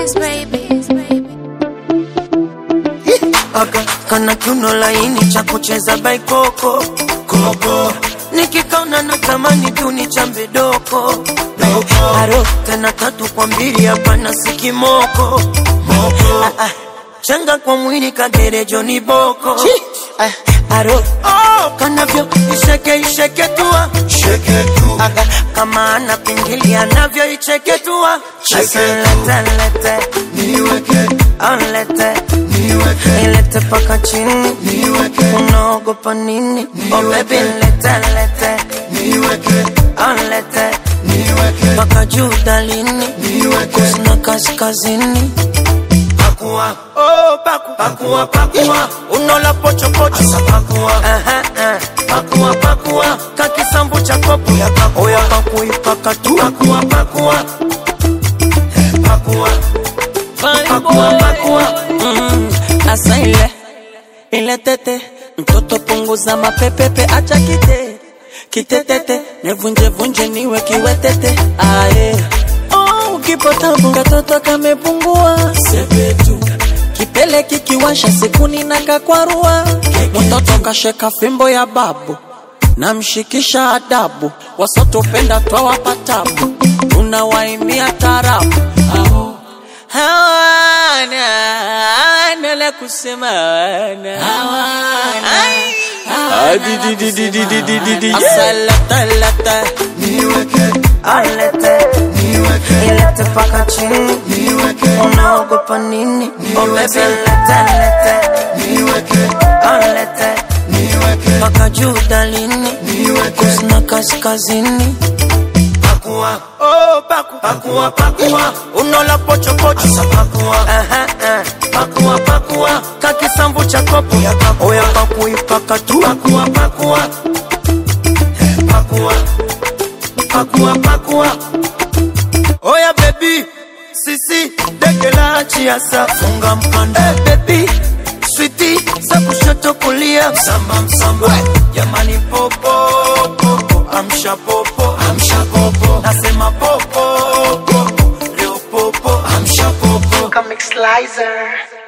Kiss baby. Aka kana kiuno laini cha kucheza baikoko koko nikikaona natamani tu ni chambe doko doko aro tena tatu kwa mbili hapana sikimoko moko ah, ah. changa kwa mwili kagerejo ni boko ah, aro oh, kanavyo isheke isheke tua Shake tu, Aga, kama ana pingili anavyo icheke tua Cheke Asa lete lete niweke, Onlete niweke, ilete paka chini niweke, unaogopa nini oh baby lete lete niweke, Onlete niweke, paka juu dalini niweke. kusina kaskazini pakua oh paku pakua pakua unola pocho pocho asa pakua aha aha pakua pakua kakisambu cha kopo ya pakua oya pakui paka tu pakua pakua Eh, pakua pakua pakua mm, asa ile ile tete mtoto punguza mapepepe acha kite kitetete nevunje vunje niwe kiwetete aye oh, ukipotabu katoto kamepungua sepetu kipele kikiwasha sikuni na kakwarua mtoto kasheka fimbo ya babu namshikisha adabu wasotopenda twawapatabu tunawaimia tarabu Aho. hawana hawana la kusema hawana Ai. Asalata lata Niweke, alete niweke, ilete paka chini niweke, unaogopa nini oh baby lete lete niweke, alete niweke, paka juu dalini niweke. kusina kaskazini pakua oh paku pakua pakua unola pocho pocho asa pakua aha aha pakua pakua kakisambu cha kopo ya pakua oya pakui paka tu pakua pakua Eh, pakua pakua pakua oya baby sisi dege la chiasa funga mkanda hey, baby switi za kushoto kulia msamba msamba jamani popo popo amsha popo amsha popo nasema popo popo leo popo amsha popo Comic Slicer.